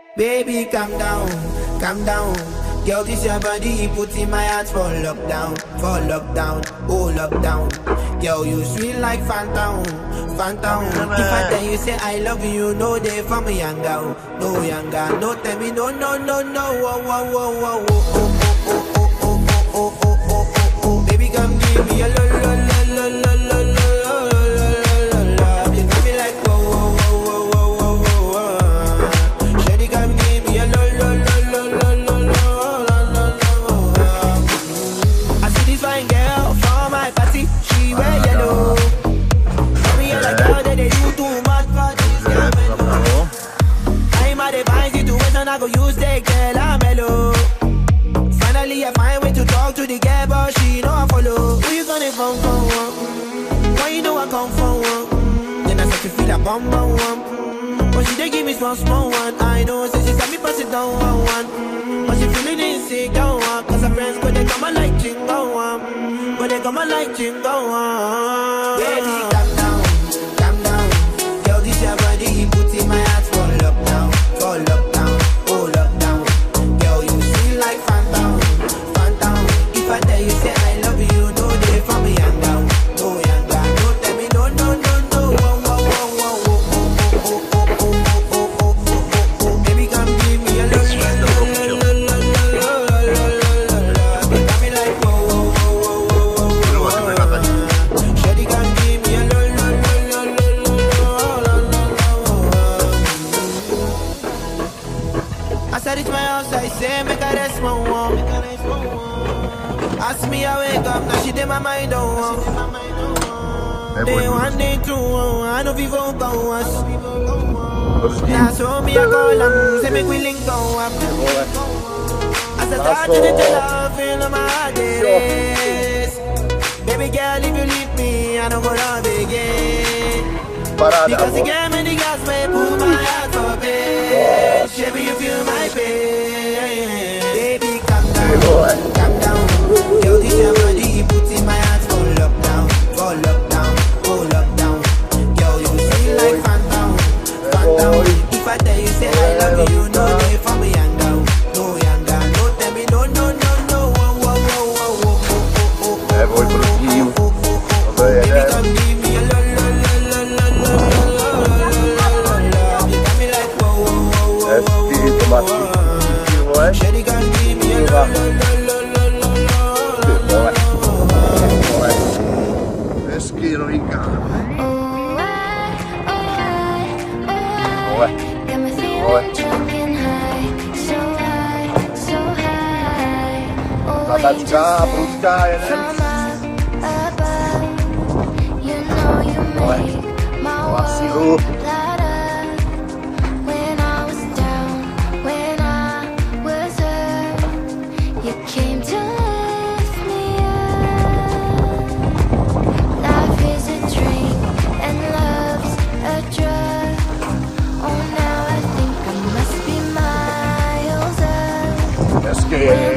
Baby, calm down, calm down. Girl, this your body, put in my heart for lockdown, for lockdown, oh lockdown. Girl, you sweet like phantom, phantom. If I tell you say I love you, no day for me young girl, no young girl, no tell me no, no, no, no, oh, oh, oh, oh, oh, oh, oh, oh, oh, oh, oh, oh, oh, oh, oh. Baby, come give me a lo, lo, lo, lo, lo, lo, lo. I go use the girl, I'm mellow. Finally, I find way to talk to the girl, but she know I follow. Who you gonna phone for? Mm? Why you know I come for one? Mm? Then I start to feel a bum bum one. Mm? But she dey give me small small one. I know, say she got me pass it down one one. Mm? But she feeling insecure one. Cause her friends go they come and like chingo one. Mm? But they come and like chingo one. Baby, calm down, calm down. Girl, this your body, put in my heart for lockdown, for lockdown. If I tell you say I love you, no day for me young down, no young down. No tell me no no no no. Oh oh oh oh oh oh oh oh oh oh oh oh. Baby come give me a lo lo lo lo lo lo lo lo lo. Got me like oh oh oh oh oh oh oh. Shawty come give me a lo lo lo lo lo lo lo. As I reach my house, I say make I rest my one. Ask me, I wake up, now she did my mind on one. Day one, day two, I know people go us. Now so me, I call them, say make we link go up. As I start to the love, feel my heart it is. Baby girl, if you leave me, I don't go love again. Because you gave me the gas, may pull my heart for bed. Baby, you feel my pain. Baby, calm down, calm down. Girl, this your body, put in my heart for lockdown, for lockdown, oh lockdown. Girl, you feel like phantom, phantom. If I tell you say I love you, no day for me young girl, no young girl. No tell me no, no, no, no. Oh, oh, oh, oh, oh, oh, oh, oh. É, vou produzir. Oh, oh, oh, oh. Baby, come give me a lo, lo, lo, lo, lo, lo, lo, lo, lo, lo. You got me like whoa, whoa, whoa, whoa, É whoa, espírito whoa, macio, whoa. não é? Shawty, come give me a lo, lo, lo, lo, lo, lo, lo, Não é? lo. Não é? Meschino, mica. Oh, I, oh, I, oh, I Não é? got me feeling Oi. drunk and high, so high, so high. Oh, Nada de angels cá, sent bruscaia, né? from up above. You know you Oi. make my Vacilou. world light up. When I was down, when I was hurt, you came to lift me up. Life is a drink and love's a drug. Oh, now I think I must be miles up. Meschino.